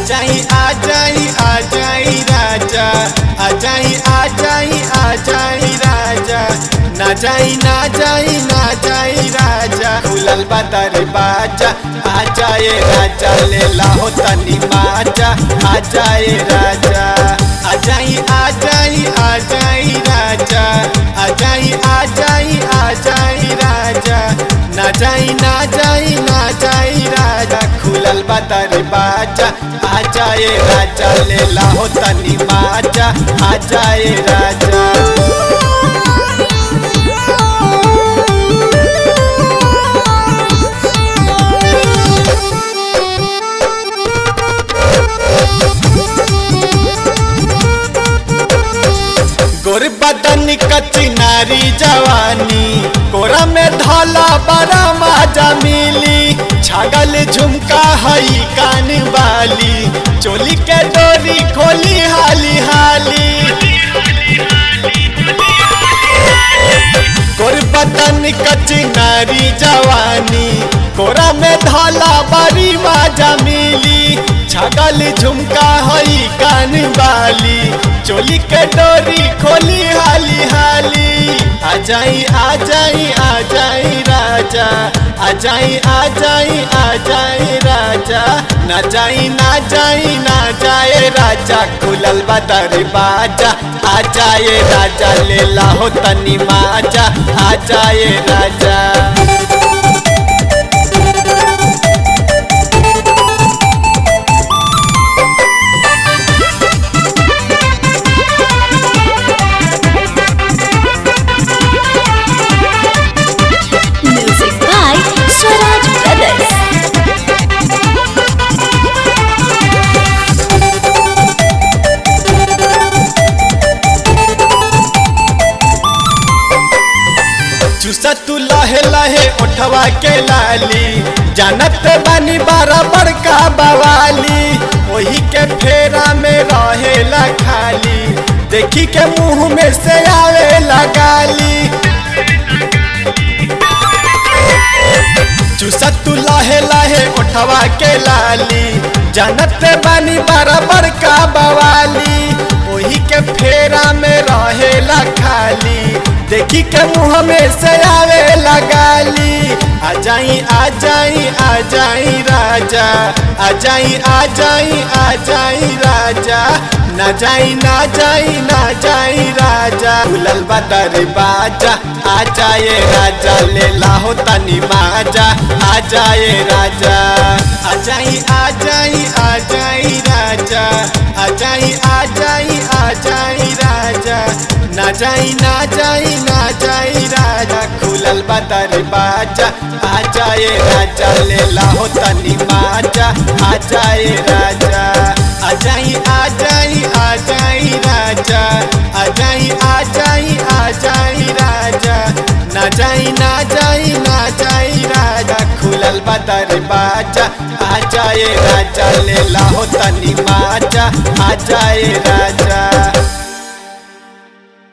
जाई आ जाई आ जाई राजा आ जाई आ जाई आ जाई राजा ना जाई ना जाई ना जाई राजा खुलल बा दरवाजा आ जाए राजा ले लाहो तनी माजा आ जाए राजा आ जाई आ जाई आ जाई राजा आ जाई आ जाई आ जाई राजा ना जाई ना जाई ना जाई राजा खुलल बा दरवाजा आ जाए राजा ले लाहो तनी माजा आ जाए राजा गोर बदन कच्ची नारी जवानी कोरा में धला बड़ा माजा मिली छागल झुमका हई कान वाली चोली के डोरी खोली हाली हाली गोर बदन कच्ची नारी जवानी कोरा में धला बड़ी माजा मिली छगल झुमका हई कान वाली चोली के डोरी खोली हाली हाली आ जाई आ जाई आ जाई राजा आ जाई आ जाई आ जाई राजा ना जाई ना जाई ना जाए राजा खुलल बा दरवाजा आ जाए राजा ले लाहो तनी माजा आ जाए राजा Music by Swaraj Brothers. चूसा तू लहे लहे उठवा के लाली जानत बानी बारा बड़का बवाली वही के फेरा में रहेला खाली देखी के मुंह में से आवे लगाली चूसा तू लहे लहे उठवा के लाली जानत बानी बारा बड़का बवाली वही के फेरा में रहेला खाली देखी के मुंह में से आवे लगाली आ जाई आ जाई आ जाई राजा आ जाई आ जाई आ जाई राजा ना जाई ना जाई ना जाई राजा भूलल बा दरवाजा आ जाए राजा ले लाहो तनी माजा आ जाए राजा आ जाई आ जाई आ जाई राजा आ जाई आ जाई आ जाई राजा ना जाई ना जाई ना जाई राजा खुलल बा दरवाजा आ जाए राजा ले लाहो तनी माजा आ जाए राजा आ जाई आ जाई आ जाई राजा आ जाई आ जाई आ जाई राजा ना जाई ना जाई ना जाई राजा खुलल बा दरवाजा आ जाए राजा ले लाहो तनी माजा आ जाए राजा